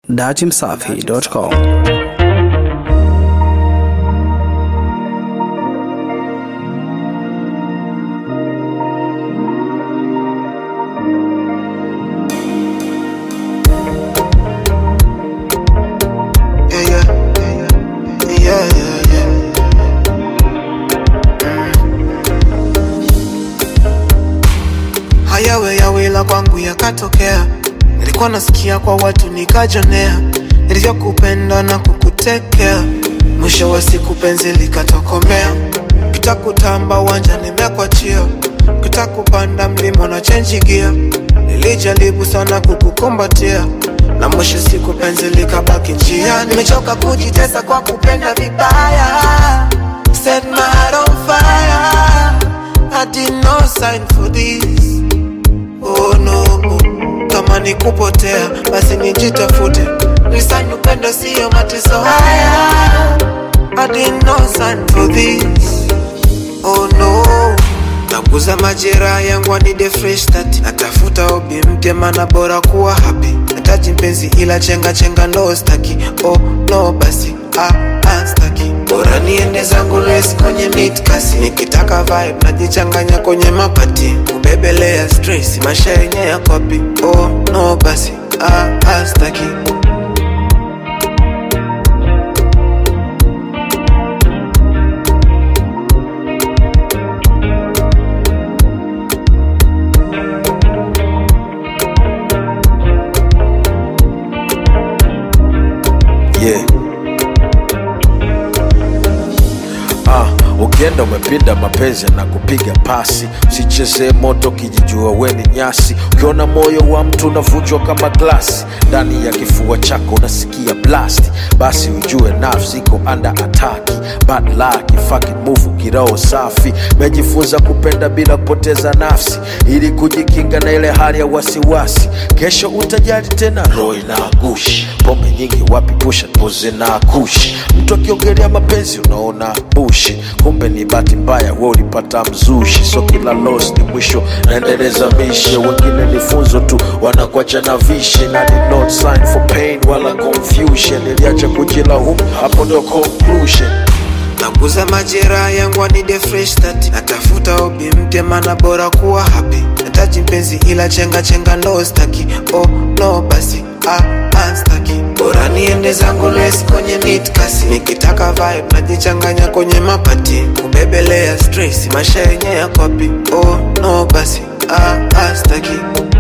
datimsafi.com Yeah, yeah, yeah, yeah, yeah, yeah. Hayawe yawila kwangu yakatokea, nilikuwa nasikia kwa watu nikajonea, nilivyokupenda na kukutekea, mwisho wa siku penzi likatokomea, kita kutamba uwanja nimekwachia, kita kupanda mlima na chenji gia, nilijaribu sana kukukumbatia na mwisho siku penzi likabaki njia. Nimechoka kujitesa kwa kupenda vibaya, set my heart on fire. I did no sign for this. Oh no, kama ni kupotea basi nijitafute, nisign upendo sio mateso haya. I did no sign for this. Oh no Naguza majeraha yangu anide fresh start Natafuta hobi mpya mana bora kuwa happy Nataji mpenzi ila chenga chenga no staki Oh no basi ah, ah staki Bora niende zangu race kwenye mid kasi Nikitaka vibe najichanganya kwenye mapati Kubebelea stress maisha yenye ya kopi Oh no basi ah, ah staki yeah. Ah, ukienda umepinda mapenzi na kupiga pasi, usichezee moto kijijua weni nyasi. Ukiona moyo wa mtu unavunjwa kama glasi, ndani ya kifua chako unasikia blast, basi ujue nafsi iko under attack. Bad luck, fucking move, kiroho safi. Mejifunza kupenda bila kupoteza nafsi, ili kujikinga na ile hali ya wasiwasi. Kesho utajali tena, roho inagushi. Pombe nyingi wapi, pusha poze na kushi. Mtu akiongelea mapenzi unaona bushi, kumbe ni bahati mbaya, we ulipata mzushi. So kila loss ni mwisho, naendeleza mishe. Wengine ni funzo tu, wanakuacha na vishe, na did not sign for pain wala confusion. Niliacha kujilaumu, hapo ndo conclusion. Naguza majeraha yangu anide fresh start Natafuta hobi mpya mana bora kuwa happy Nataji mpenzi ila chenga chenga no staki Oh no basi ah, ah staki Bora niende zangu race kwenye mid kasi Nikitaka vibe najichanganya kwenye mapati Kubebelea stress maisha yenye ya kopi Oh no basi ah, ah staki